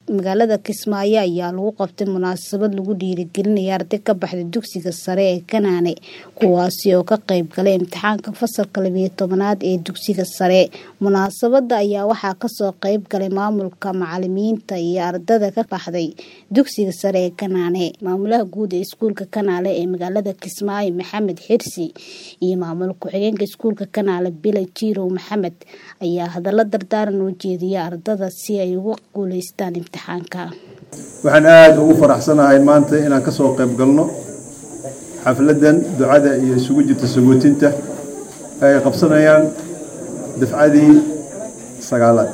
magaalada kismaayo ayaa lagu qabtay munaasabad lagu dhiirigelinaya arday ka baxday dugsiga sare ee kanaane kuwaasi oo ka qayb galay imtixaanka fasalka labiyo tobanaad ee dugsiga sare munaasabada ayaa waxaa kasoo qayb galay maamulka macalimiinta iyo ardada ka baxday dugsiga sare ee kanaane maamulaha guud ee iskuulka kanaale ee magaalada kismaayo maxamed xirsi iyo maamul ku-xigeenka iskuulka kanaale bila jirow maxamed ayaa hadallo dardaaran u jeediya ardada si ay ugu guuleystaan imtixaanka waxaan aada ugu faraxsanahay maanta inaan ka soo qayb galno xafladdan ducada iyo isugu jirta sagootinta ay qabsanayaan dafcadii sagaalaad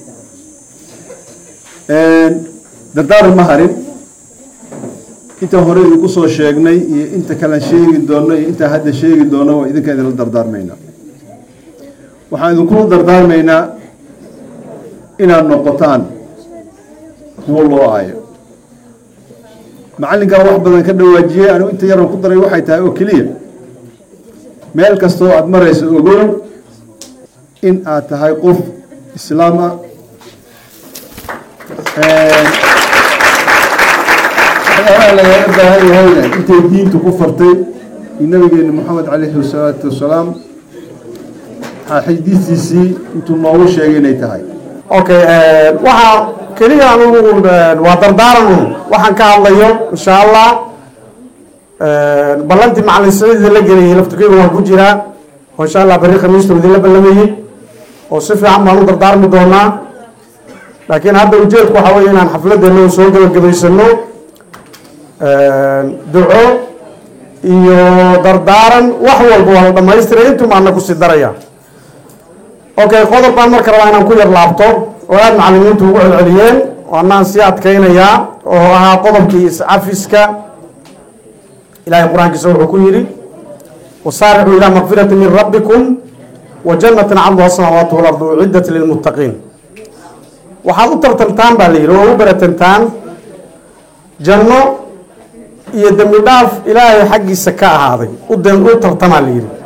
dardaaran ma harin intaan hore idinku soo sheegnay iyo inta kalean sheegi doonno iyo intaan hadda sheegi doonno waa idinkaan idinla dardaarmaynaa waxaan idinkula dardaarmaynaa inaad noqotaan kuwo loo aayo macallinkaa wax badan ka dhawaajiyey anigu inta yaran ku daray waxay tahay oo keliya meel kastoo aada marayso ogow in aad tahay qof islaam ah waxyaalaha lagaga baahan yahayna intay diintu ku fartay iyo nabigeena moxamed calayhi wasalaatu wasalaam xadiistiisii intuu noogu sheegay inay tahay okay waxaa keliya anugu waa dardaaran un waxaan ka hadlayo insha allah ballantii macalin saciid la geliyay laftukeyga waan ku jiraa oo insha allah berri khamiista idinla ballamayey oo si fiican baan u dardaarmi doonaa laakiin hadda ujeedku waxaa weeye inaan xafladdeena soo gebagabaysano duco iyo dardaaran wax walba waa la dhamaystiray intuuma ana kusii daraya okay qodob baan marka rabaa inaan ku yar laabto oo aada macalimiintu ugu celceliyeen oo anaan sii adkaynayaa oo ahaa qodobkii iscafiska ilahay qur-aankiisa wuxuu ku yidhi wasaaricuu ilaa makfirati min rabbikum wa jannatin cabduha samaawaatu walardu uciddat lilmuttaqiin waxaad u tartantaan baa la yidhi oo u beratantaan janno iyo dembi dhaaf ilaahay xaggiisa ka ahaaday u tartamaa la yidhi